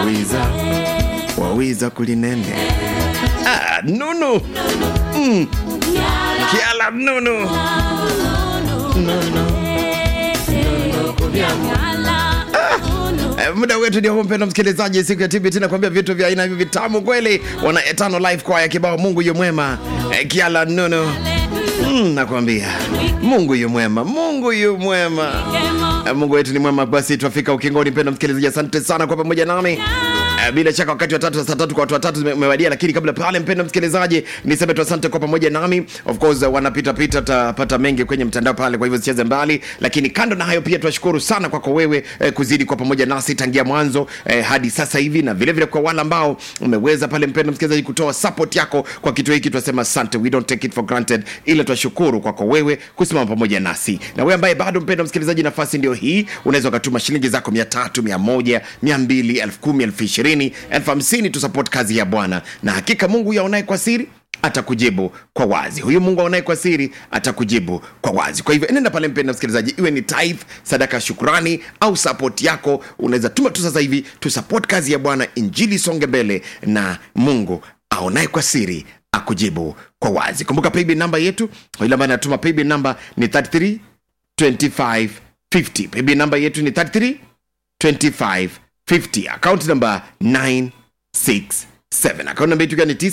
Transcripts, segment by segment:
wiza wawiza kulinene ah, nunu mm. kiala nunu nunu Eh, muda wetu ndio huu mpendo msikilizaji siku ya tbt nakwambia vitu vya aina hivi vitamu kweli wana etano live kwaya kibao mungu yu mwema eh, kiala nunu mm, nakwambia mungu yu mwema mungu yu mwema Eh, mungu wetu ni mwema basi twafika ukingoni mpendo msikilizaji asante sana kwa pamoja nami Eh, bila shaka wakati wa tatu saa tatu kwa watu watatu zime- umewadia lakini kabla pale mpendo msikilizaji niseme tu asante kwa pamoja nami of course uh, wanapita pita tapata mengi kwenye mtandao pale kwa hivyo sicheze mbali lakini kando na hayo pia tunashukuru sana kwako wewe eh, kuzidi kwa pamoja nasi tangia mwanzo eh, hadi sasa hivi na vile vile kwa wale ambao umeweza pale mpendo msikilizaji kutoa support yako kwa kitu hiki tunasema asante we don't take it for granted ila tunashukuru kwako wewe kusimama pamoja nasi na wewe ambaye bado mpendo msikilizaji nafasi ndio hii unaweza ukatuma shilingi zako mia tatu mia moja mia mbili elfu kumi elfu ishirini elfu hamsini tusupport kazi ya bwana na hakika mungu yaonaye kwa siri atakujibu kwa wazi huyu mungu aonaye kwa siri atakujibu kwa wazi kwa hivyo nenda pale mpenda msikilizaji iwe ni tithe sadaka ya shukrani au support yako unaweza tuma tu sasa hivi tusupport kazi ya bwana injili songe mbele na mungu aonaye kwa siri akujibu kwa wazi kumbuka paybill namba yetu kwa yule ambaye anatuma paybill namba ni 33 25 50 paybill namba yetu ni 33 25 50 account number 967 account namba yetu ikiwa ni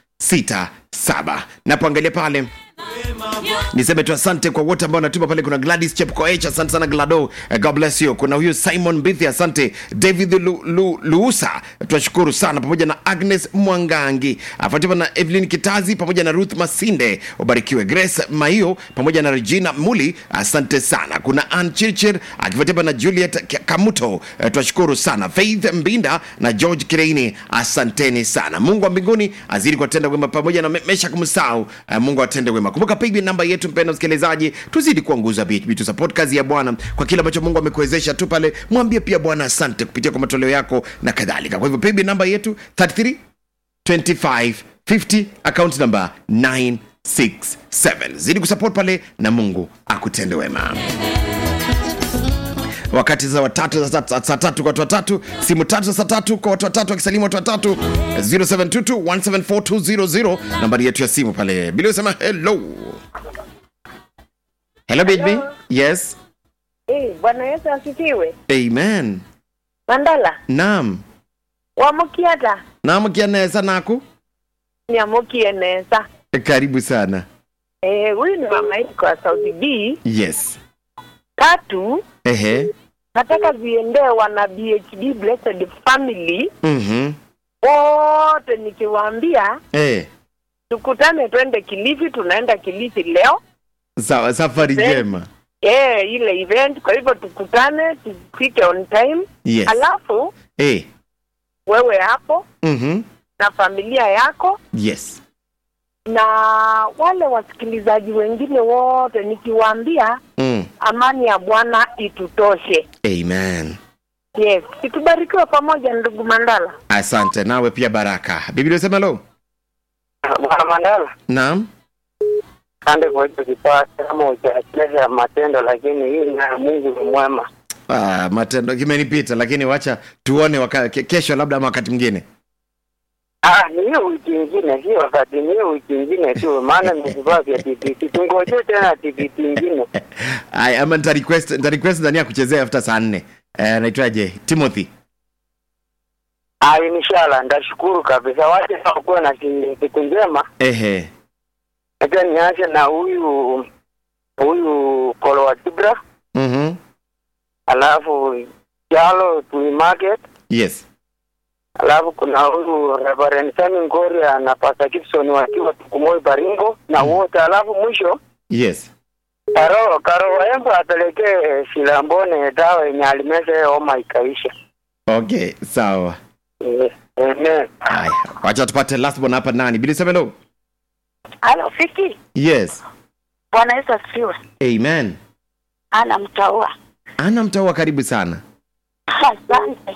967 napoangalia pale niseme tu asante kwa wote ambao wanatuma pale kuna gladys chepkoech asante sana glado Eh, god bless you kuna huyu simon bithi asante david Lu, Lu, luusa tunashukuru sana pamoja na agnes mwangangi afuatiwa na evelyn kitazi pamoja na ruth masinde ubarikiwe grace maio pamoja na regina muli asante sana kuna an chirchir akifuatiwa na juliet K- kamuto Eh, tunashukuru sana faith mbinda na george kireini asanteni sana mungu wa mbinguni azidi kuwatenda wema pamoja na Me- meshak msau eh, mungu atende wema kumbuka paybill namba yetu mpenda msikilizaji tuzidi kuanguza bhb tu support kazi ya bwana kwa kile ambacho mungu amekuwezesha tu pale mwambie pia bwana asante kupitia kwa matoleo yako na kadhalika kwa hivyo paybill namba yetu 33 25 50 account number 967 zidi kusupport pale na mungu akutende wema wakati za watatu za saa saa tatu kwa watu watatu simu tatu za saa tatu kwa watu watatu wakisalimu watu watatu 0722174200 nambari yetu ya simu pale bila usema hello hello baby Hello. yes Eh, Bwana Yesu asifiwe. amen Mandala, naam wamukiata naamkianesa naku nyamukie nesa. karibu sana Eh, huyu ni mama yetu kwa Saudi B. yes Tatu, ehe nataka ziendee wana BHD Blessed Family mhm wote, nikiwaambia eh tukutane, twende Kilifi. Tunaenda Kilifi leo sawa safari Eh. njema eh, ile event. Kwa hivyo tukutane, tufike on time. yes Alafu eh wewe hapo mhm na familia yako yes na wale wasikilizaji wengine wote, nikiwaambia mm. amani ya Bwana itutoshe. amen Yes, itubarikiwe pamoja, ndugu Mandala. asante nawe pia baraka biblia usema lo Bwana Mandala, naam asante kwa hicho kipawa kama ukiacheza matendo, lakini hii na Mungu ni mwema. Ah, matendo kimenipita lakini wacha tuone waka, ke, kesho labda ama wakati mwingine Ah, ni hiyo wiki ingine, si wakati, ni hiyo wiki ingine tu, maana ni vifaa vya TBT. Tungoje tena TBT ingine. Ay, ama nita request nita request ndani ya kuchezea after saa nne eh, naitwaje timothy Ah, inshallah, ndashukuru kabisa. Wache kuwa na si- siku njema. ehe Acha nianze na huyu huyu Kolo wa Kibra, mhm alafu Jalo Tui Market, yes alafu kuna huyu Reverend Sami Ngoria na Pastor Gibson wakiwa Tukumoi Baringo na wote, alafu mwisho yes Karo Karo Waembo apelekee Silambone dawa yenye alimeza homa ikaisha. okay sawa Eh, Amen. haya wacha tupate last one hapa nani bili semelo Halo Fiki, yes Bwana Yesu asifiwe. amen Ana mtaua. ana mtaua karibu sana Asante.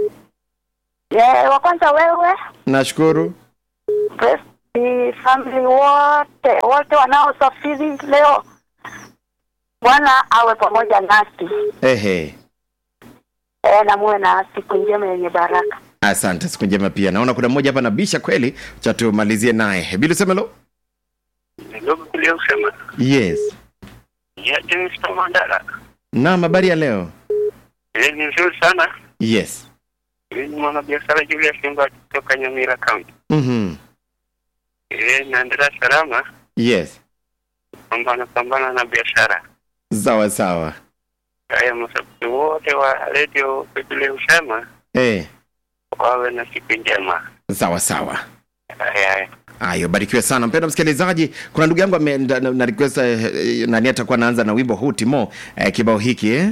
Yeah, wa kwanza wewe, nashukuru bless the family wote wote wanaosafiri leo, Bwana awe pamoja nasi ehe e, na muwe na siku njema yenye baraka. asante siku njema pia naona kuna mmoja hapa nabisha kweli cha tumalizie naye bila semelo Ndugu tuliosema yes ya James Mandala. naam habari ya leo Ile ni nzuri sana. yes Ile ni mwanabiashara Julius Simba kutoka Nyamira County. mm-hmm. Ile naendelea salama, yes pambana pambana na biashara. sawa sawa Haya, mashabiki wote wa radio Biblia husema eh wawe na siku njema. sawa sawa Haya, haya. ayo barikiwe sana mpenda msikilizaji kuna ndugu yangu ame- na, na request eh, eh, nani atakuwa anaanza na wimbo huu timo eh, kibao hiki eh?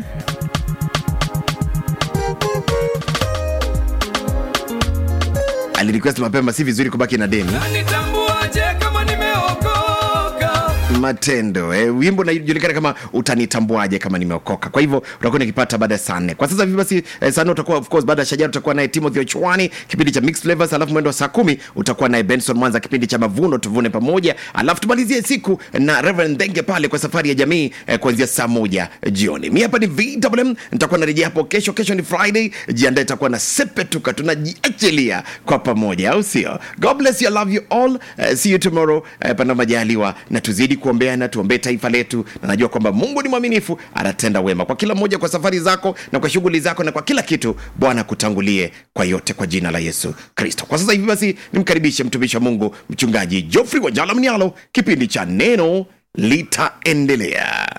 alirequest mapema si vizuri kubaki na deni nitambuaje kama nimeokoka matendo eh, wimbo unajulikana kama utanitambuaje kama nimeokoka kwa hivyo utakuwa nikipata baada ya saa nne kwa sasa hivi basi eh, saa nne utakuwa of course baada ya shajara utakuwa naye timothy ochwani kipindi cha mixed flavors alafu mwendo wa saa kumi utakuwa naye benson mwanza kipindi cha mavuno tuvune pamoja alafu tumalizie siku na reverend dhenge pale kwa safari ya jamii eh, kuanzia saa moja jioni mi hapa ni vwm nitakuwa narejea hapo kesho kesho ni friday jiandae itakuwa na sepetuka tunajiachilia kwa pamoja au sio god bless you I love you all uh, see you tomorrow uh, pana majaliwa na tuzidi kuombeana tuombee taifa letu na najua kwamba mungu ni mwaminifu anatenda wema kwa kila mmoja kwa safari zako na kwa shughuli zako na kwa kila kitu bwana kutangulie kwa yote kwa jina la yesu kristo kwa sasa hivi basi nimkaribishe mtumishi wa mungu mchungaji jofrey wajala mnialo kipindi cha neno litaendelea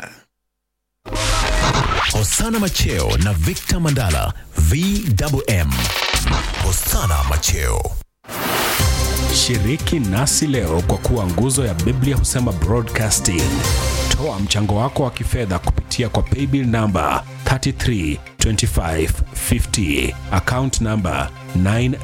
Hosana Macheo na Victor Mandala VMM. Hosana Macheo. shiriki nasi leo kwa kuwa nguzo ya biblia husema broadcasting toa mchango wako wa kifedha kupitia kwa paybill namba 332550 account namba 9